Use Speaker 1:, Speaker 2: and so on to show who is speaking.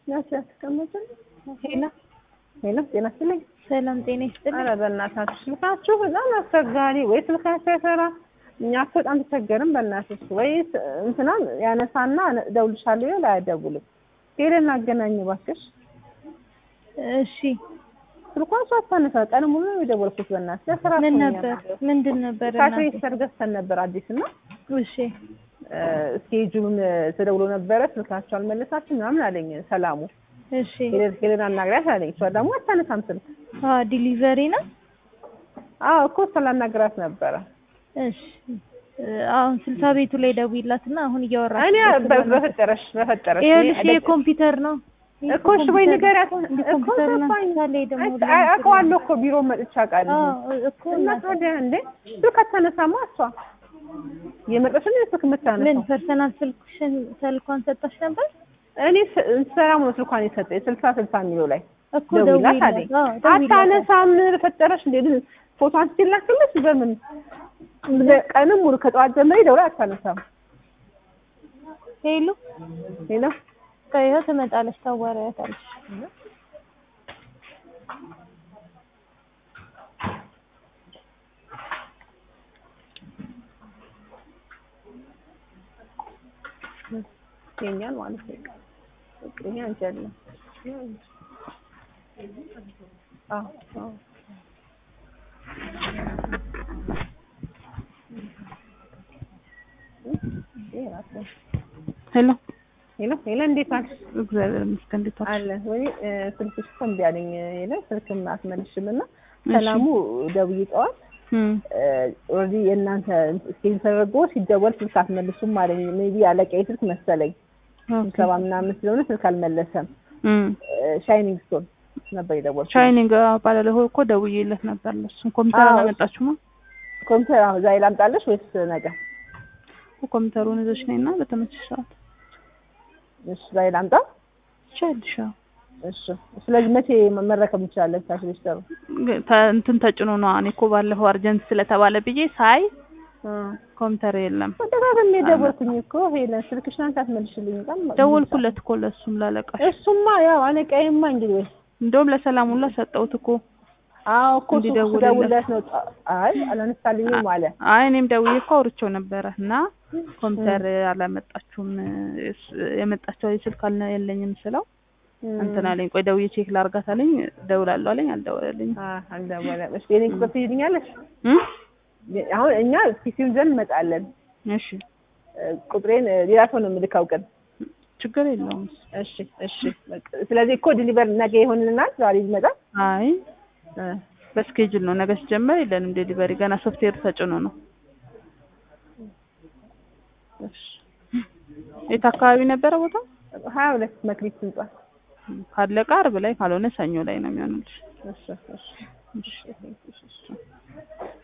Speaker 1: ናቸው ያስቀመጥን።
Speaker 2: ሄሎ
Speaker 1: ሄሎ ጤና ይስጥልኝ።
Speaker 2: ሰላም ጤና ይስጥልኝ።
Speaker 1: ኧረ በእናታችሁ ስልካችሁ በጣም አስቸጋሪ፣ ወይ ስልካችሁ አይሰራ። እኛ እኮ በጣም ተቸገርን። በእናትሽ ወይ እንትና ያነሳና እደውልልሻለሁ ይላል፣ አይደውልም። ሄደን አገናኝ እባክሽ።
Speaker 2: እሺ
Speaker 1: ስልኳን እሷ አታነሳ። ቀን ሙሉ ነው የደወልኩት። በእናትሽ ለስራ
Speaker 2: ምን
Speaker 1: እኮ ነው
Speaker 2: ነበር
Speaker 1: ያለው።
Speaker 2: ምንድን ነበር
Speaker 1: ካፌ
Speaker 2: እናቴ?
Speaker 1: ሰርገስተን ነበር አዲስ እና
Speaker 2: እሺ
Speaker 1: ስኬጁን ተደውሎ ነበረ። ስልካቸው አልመለሳችም ምናምን አለኝ ሰላሙ።
Speaker 2: እሺ
Speaker 1: ሄደን ሄደን አናግሪያት አለኝ። እሷ ደግሞ አታነሳም ስልክ።
Speaker 2: አ ዲሊቨሪ ነው።
Speaker 1: አዎ እኮ ስላናግራት ነበረ።
Speaker 2: እሺ አሁን ስልሳ ቤቱ ላይ ደውይላትና አሁን እያወራች
Speaker 1: እኔ በ- በፈጠረሽ በፈጠረሽ
Speaker 2: ይኸውልሽ
Speaker 1: እኔ
Speaker 2: ይሄ ኮምፒውተር ነው
Speaker 1: እኮ እሺ ወይ ንገሪያት
Speaker 2: እንደ
Speaker 1: እኮ
Speaker 2: ኮምፒውተር
Speaker 1: ገባኝ።
Speaker 2: ናምሳሌ ደግሞ
Speaker 1: አይ- አውቀዋለሁ እኮ ቢሮ መጥቻ አውቃለሁ።
Speaker 2: አዎ እኮ
Speaker 1: እና
Speaker 2: እናቴ።
Speaker 1: ታዲያ እንዴ ስልክ አታነሳማ እሷ የመጣች ነው ስልክ
Speaker 2: ምን
Speaker 1: የምታነሳው?
Speaker 2: ፐርሰናል ስልክሽን ስልኳን ሰጣሽ ነበር
Speaker 1: እኔ ስ- ሰላም ነው ስልኳን የሰጠኝ ስልሳ ስልሳ የሚለው ላይ
Speaker 2: እኮ
Speaker 1: ደውይላት
Speaker 2: ደውይላት
Speaker 1: አለኝ።
Speaker 2: አዎ ደውይላት
Speaker 1: አታነሳም በፈጠረሽ እንዴ ግን ፎቶ አንስቼላክልሽ በምን ቀንም ሙሉ ከጠዋት ጀምሬ ደውላ አታነሳም።
Speaker 2: ሄሎ
Speaker 1: ሌላ
Speaker 2: ከይኸው ትመጣለች ታዋሪያታለሽ
Speaker 1: ይገኛል ማለት ነው። ይሄ አንቺ አይደለም። አዎ አዎ
Speaker 3: ሄሎ
Speaker 1: ሄሎ ሄሎ፣ እንዴት አልሽ?
Speaker 3: እግዚአብሔር ይመስገን። እንዴት ዋልሽ?
Speaker 1: አለ ወይ ስልክሽ እኮ እምቢ አለኝ። ሄሎ ስልክም አትመልሽም እና ሰላሙ ደውዬ ጠዋት
Speaker 3: እም
Speaker 1: ኦልሬዲ የእናንተ ስኬል ተደርጎ ሲደወል ስልክ አትመልሱም አለኝ። ሜቢ አለቃዬ ስልክ መሰለኝ
Speaker 3: ኦኬ።
Speaker 1: ሰባ ምናምን ስለሆነ ስልክ አልመለሰም።
Speaker 3: እም
Speaker 1: ሻይኒንግ ስቶን ነበር የደወልኩት።
Speaker 3: ሻይኒንግ ባለለሆ እኮ ደውዬለት ነበር። ለሱም ኮምፒውተር
Speaker 1: አዎ።
Speaker 3: አላመጣችሁማ?
Speaker 1: ኮምፒውተር አሁን ዛሬ ላምጣለሽ ወይስ ነገ?
Speaker 3: ኮምፒውተሩን ይዘሽ ነይና በተመቸሽ ሰዓት
Speaker 1: እሺ ዛሬ ላምጣ።
Speaker 3: ትችያለሽ። አዎ።
Speaker 1: እሺ ስለዚህ መቼ መረከብ እንችላለን? ታሽ ሊስተሩ
Speaker 3: ግ- ተ- እንትን ተጭኖ ነው። እኔ እኮ ባለፈው አርጀንት ስለተባለ ብዬ ሳይ ኮምፒውተር የለም።
Speaker 1: ተደጋግሜ ደወልኩኝ እኮ ሄለን ስልክሽን አንቺ አትመልሽልኝ። በጣም
Speaker 3: ደወልኩለት እኮ ለሱም ላለቃሽ።
Speaker 1: እሱማ ያው አለቃዬማ እንግዲህ ወይ
Speaker 3: እንደውም ለሰላም ሁላ ሰጠሁት እኮ።
Speaker 1: አዎ እኮ እሱ
Speaker 3: እንዲደውልለት።
Speaker 1: ደውለት ነው። አይ አላነሳልኝም አለ።
Speaker 3: አይ እኔም ደውዬ እኮ አውርቼው ነበረ እና ኮምፒውተር አላመጣችሁም እስ- የመጣችው ስልክ አልነ የለኝም ስለው እንትን አለኝ። ቆይ ደውዬ ቼክ ላርጋት አለኝ። ደውላለሁ አለኝ። አልደወለልኝም።
Speaker 1: አ አልደወለም። እሺ የኔ ቁጥር ትይዝኛለሽ?
Speaker 3: እም?
Speaker 1: አሁን እኛ ፒሲውን ዘንድ እንመጣለን።
Speaker 3: እሺ
Speaker 1: እ፣ ቁጥሬን እ፣ ሌላ ሰው ነው የምልካው ቀን።
Speaker 3: ችግር የለውም።
Speaker 1: እሺ እሺ። በቃ ስለዚህ እኮ ዲሊቨር ነገ ይሆንልናል። ዛሬ ይመጣል።
Speaker 3: አይ
Speaker 1: እ፣
Speaker 3: በስኬጁል ነው። ነገ ሲጀመር የለንም ዴሊቨሪ ገና ሶፍትዌር ተጭኖ ነው።
Speaker 1: እሺ
Speaker 3: የት አካባቢ ነበረ ቦታ?
Speaker 1: ሀያ ሁለት መክሊት ህንጻ።
Speaker 3: ካለቀ አርብ ላይ ካልሆነ ሰኞ ላይ ነው የሚሆንልሽ።
Speaker 1: እሺ እሺ
Speaker 3: እሺ
Speaker 1: እሺ እሺ